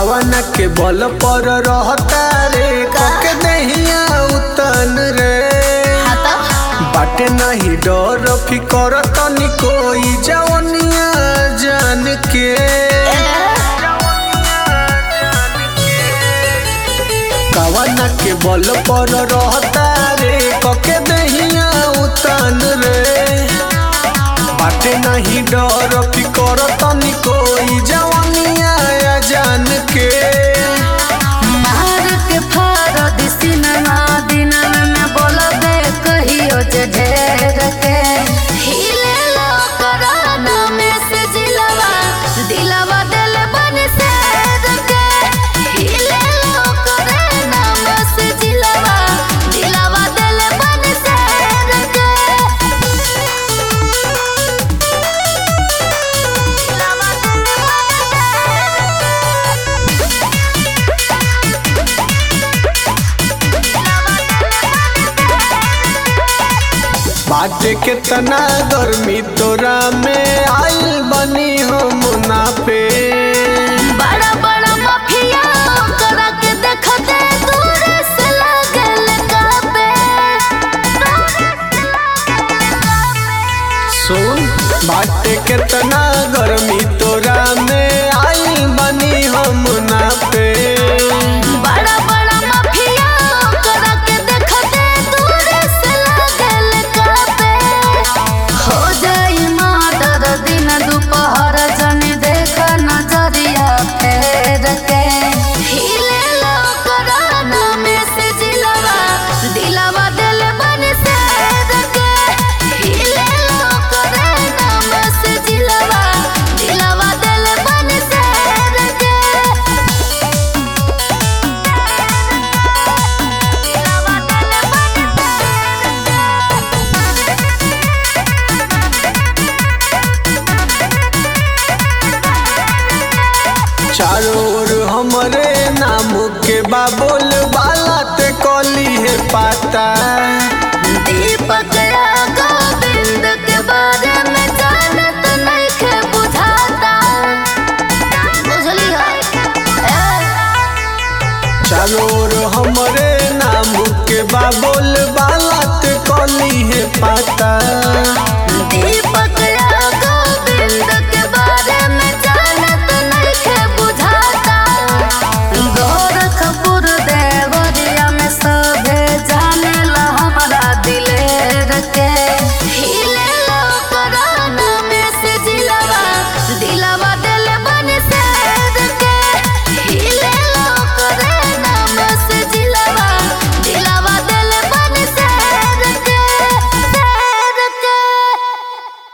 कवन के बल पर रहता रे कके दहिया उतन रे बाटे नहीं डर फिकर तनी कोई जवनिया जान के कवन के बल पर रहता रे कके दहिया उतन रे बाटे नहीं डर फिकर तनी कोई जवनिया जान के मार के फारद सिनमा दिनन में बोलबे कहियो जे ढेर के हिले लो कराना में से जिलवा दिलवा दिल बन से के हिले लो कराना में से जिलवा दिलवा दिल बन से के दिलवा दिल बाटे केतना गर्मी तोरा में आइल बनी हम मुनाफे बड़ा बड़ा माफिया करा के देखते दूर से लागल काबे सुन बाटे केतना गर्मी तोरा में आइल बनी हम मुनाफे बड़ा बड़ा माफिया करा के देखते दूर से लागल काबे हो जाई माटर दिन दोपहर जन देख नजरिया फेर के हिले लो कराना में से जिलवा दिलवा दिल बन से के हिले लो कराना में से जिलवा दिलवा दिल बन से के दिलवा दिल बन चारों ओर हमरे नाम के बाबुल बाला ते कली है पाता दीपक या गोविंद के बारे में जानत नहीं के बुझाता बुझली चारों ओर हमरे नाम के बाबुल बाला ते कली है पाता